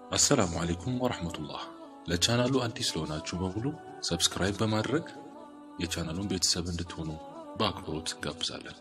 አሰላሙ አሌይኩም ወረህመቱላህ። ለቻናሉ አዲስ ለሆናችሁ በሙሉ ሰብስክራይብ በማድረግ የቻናሉን ቤተሰብ እንድትሆኑ በአክብሮት እንጋብዛለን።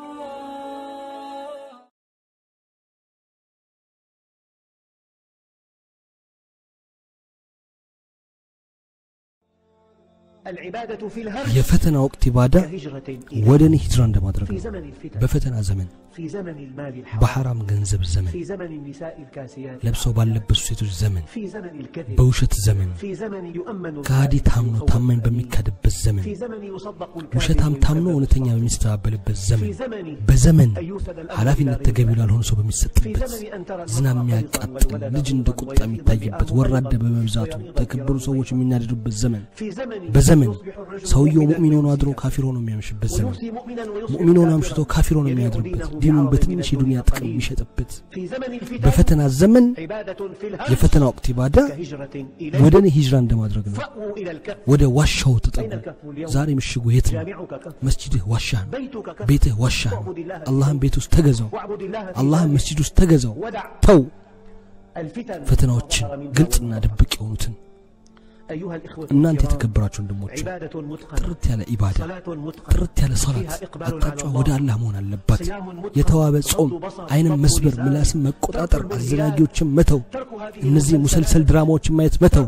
የፈተና ወቅት ኢባዳ ወደ እኔ ሂጅራ እንደማድረግ ነው። በፈተና ዘመን፣ በሐራም ገንዘብ ዘመን፣ ለብሰው ባለበሱ ሴቶች ዘመን፣ በውሸት ዘመን፣ ከሃዲ ታምኖ ታማኝ በሚካድበት ዘመን፣ ውሸታም ታምኖ እውነተኛ በሚስተባበልበት ዘመን፣ በዘመን ኃላፊነት ተገቢው ላልሆነ ሰው በሚሰጥበት፣ ዝናብ የሚያቃጥል ልጅ እንደ ቁጣ የሚታይበት፣ ወራዳ በመብዛቱ ተከበሩ ሰዎች የሚናደዱበት ዘመን በዘመን ሰውየው ሙእሚን ሆኖ አድሮ ካፊር ሆኖ የሚያምሽበት ዘመን ሙእሚን ሆኖ አምሽቶ ካፊር ሆኖ የሚያድርበት ዲኑን በትንሽ የዱንያ ጥቅም የሚሸጥበት በፈተና ዘመን የፈተና ወቅት ኢባዳ ወደ እኔ ሂጅራ እንደማድረግ ነው። ወደ ዋሻው ተጠጉ። ዛሬ ምሽጉ የት ነው? መስጂድህ ዋሻህ ነው። ቤትህ ዋሻህ ነው። አላህን ቤት ውስጥ ተገዛው። አላህን መስጂድ ውስጥ ተገዛው። ተው ፈተናዎችን ግልጽና ድብቅ የሆኑትን እናንተ የተከበራችሁ ወንድሞች ጥርት ያለ ኢባዳ ጥርት ያለ ሰላት አቅጣጫ ወደ አላህ መሆን አለባት። የተዋበ ጾም፣ አይንን መስበር፣ ምላስን መቆጣጠር፣ አዘናጊዎችን መተው፣ እነዚህ ሙሰልሰል ድራማዎችን ማየት መተው፣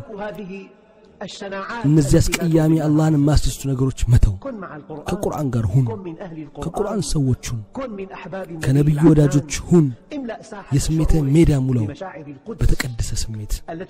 እነዚህ አስቀያሚ አላህን የማያስደስቱ ነገሮች መተው። ከቁርአን ጋር ሁን፣ ከቁርአን ሰዎች ሁን፣ ከነቢዩ ወዳጆች ሁን። የስሜትህን ሜዳ ሙላው በተቀደሰ ስሜት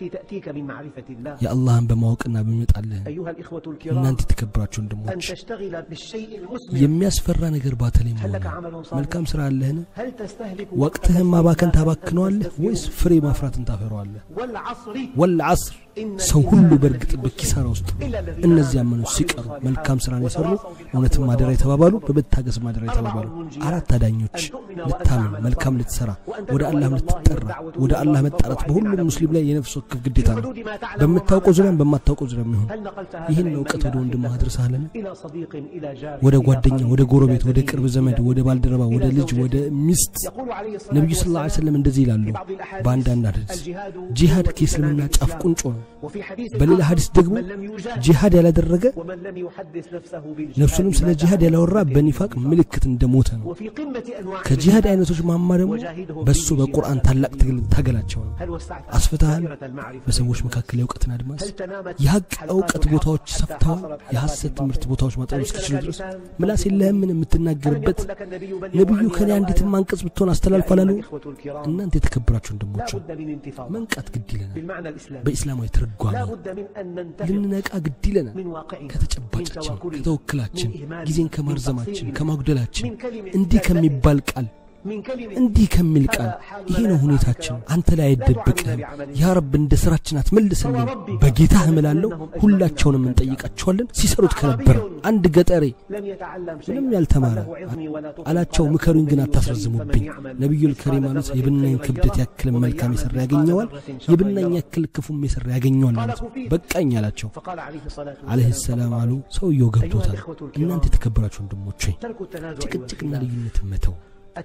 የአላህን በማወቅና በሚመጣልህ እናንተ የተከበራችሁ ወንድሞች የሚያስፈራ ነገር ባተለይ መሆኑ መልካም ስራ አለህን? ወቅትህን ማባከን ታባክነዋለህ ወይስ ፍሬ ማፍራትን ታፈረዋለህ? ወልዐስር ሰው ሁሉ በእርግጥ በኪሳራ ውስጥ እነዚህ ያመኑት ሲቀሩ መልካም ስራን የሰሩ እውነትን ማደራ የተባባሉ በመታገስ ማደራ የተባባሉ አራት አዳኞች ልታምን መልካም ልትሰራ ወደ አላህ ልትጠራ ወደ አላህ መጣራት በሁሉም ሙስሊም ላይ የነፍስ ወከፍ ግዴታ ነው። በምታውቀው ዙሪያም በማታውቀው ዙሪያ የሚሆን ይህን እውቀት ወደ ወንድም አድርሰሃለን? ወደ ጓደኛ፣ ወደ ጎረቤት፣ ወደ ቅርብ ዘመድ፣ ወደ ባልደረባ፣ ወደ ልጅ፣ ወደ ሚስት ነቢዩ ስ ላ ሰለም እንደዚህ ይላሉ በአንዳንድ ሐዲስ ጂሃድ ከእስልምና ጫፍ ቁንጮ ነው። በሌላ ሐዲስ ደግሞ ጂሃድ ያላደረገ ነፍሱንም ስለ ጂሃድ ያላወራ በኒፋቅ ምልክት እንደሞተ ነው። ከጂሃድ አይነቶች ማማ ደግሞ በሱ በቁርአን ታላቅ ትግል ታገላቸው ነው። አስፍተሃል። በሰዎች መካከል የእውቀትን አድማስ የሀቅ እውቀት ቦታዎች ሰፍተዋል። የሐሰት ትምህርት ቦታዎች ማጠሩ እስክችሉ ድረስ ምላስ የለህምን የምትናገርበት ነቢዩ ከኔ አንዲትም አንቀጽ ብትሆን አስተላልፏል አሉ። እናንተ የተከበራችሁ ወንድሞች መንቃት ግድ ይለናል። በኢስላማዊ ትርጓሜ ልንነቃ ግድ ይለናል። ከተጨባጫችን፣ ከተወክላችን፣ ጊዜን ከማርዘማችን፣ ከማጉደላችን እንዲህ ከሚባል ቃል እንዲህ ከሚል ቃል ይሄ ነው ሁኔታችን። አንተ ላይ አይደበቅህም። ያ ረብ እንደ ስራችን አትመልስልን። በጌታህ እምላለሁ ሁላቸውንም እንጠይቃቸዋለን። ሲሰሩት ከነበረ አንድ ገጠሬ ምንም ያልተማረ አላቸው፣ ምከሩኝ ግን አታስረዝሙብኝ። ነቢዩል ከሪም አሉት የብናኝ ክብደት ያክል መልካም የሰራ ያገኘዋል፣ የብናኝ ያክል ክፉም የሰራ ያገኘዋል ማለት ነው። በቃኝ አላቸው አለህ ሰላም አሉ። ሰውየው ገብቶታል። እናንተ የተከበራችሁ ወንድሞች ጭቅጭቅና ልዩነት መተው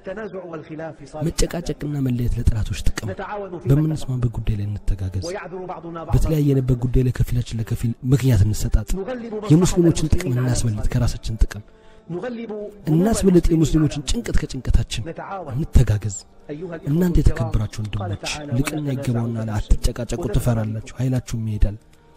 መጨቃጨቅና መለየት ለጠላቶች ጥቅም። በምንስማማበት ጉዳይ ላይ እንተጋገዝ። በተለያየንበት ጉዳይ ላይ ከፊላችን ለከፊል ምክንያት እንሰጣጥ። የሙስሊሞችን ጥቅም እናስበልጥ ከራሳችን ጥቅም እናስበልጥ። የሙስሊሞችን ጭንቀት ከጭንቀታችን እንተጋገዝ። እናንተ የተከበራችሁ ወንድሞች ልቅና ይገባውና አትጨቃጨቁ፣ ትፈራላችሁ፣ ኃይላችሁም ይሄዳል።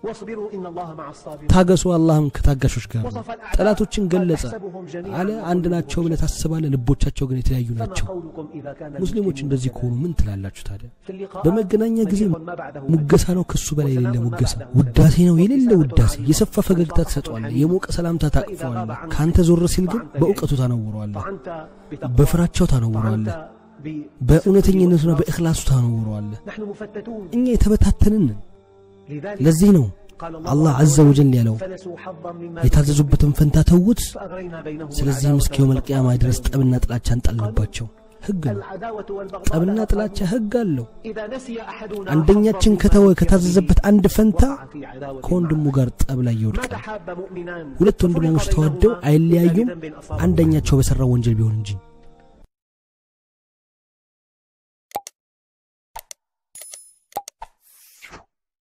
ታገሱ፣ አላህም ከታጋሾች ጋር ነው። ጠላቶችን ገለጸ አለ አንድ ናቸው ብለህ ታስባለህ፣ ልቦቻቸው ግን የተለያዩ ናቸው። ሙስሊሞች እንደዚህ ከሆኑ ምን ትላላችሁ ታዲያ? በመገናኛ ጊዜ ሙገሳ ነው ከሱ በላይ የሌለ ሙገሳ፣ ውዳሴ ነው የሌለ ውዳሴ፣ የሰፋ ፈገግታ ትሰጠዋለህ፣ የሞቀ ሰላምታ ታቅፈዋለህ። ከአንተ ዞር ሲል ግን በእውቀቱ ታነውረዋለህ፣ በፍራቸው ታነውረዋለህ፣ በእውነተኝነቱና በእኽላሱ ታነውረዋለህ። እኛ የተበታተንን ለዚህ ነው አላህ አዘ ወጀል ያለው የታዘዙበትን ፈንታ ተዉት። ስለዚህም እስከ የውመል ቂያማ ድረስ ጠብና ጥላቻ እንጣልንባቸው። ህግ ነው። ጠብና ጥላቻ ህግ አለው። አንደኛችን ከተወ ከታዘዘበት አንድ ፈንታ ከወንድሙ ጋር ጠብ ላይ ይወድቃል። ሁለት ወንድማሞች ተዋደው አይለያዩም፣ አንደኛቸው በሠራው ወንጀል ቢሆን እንጂ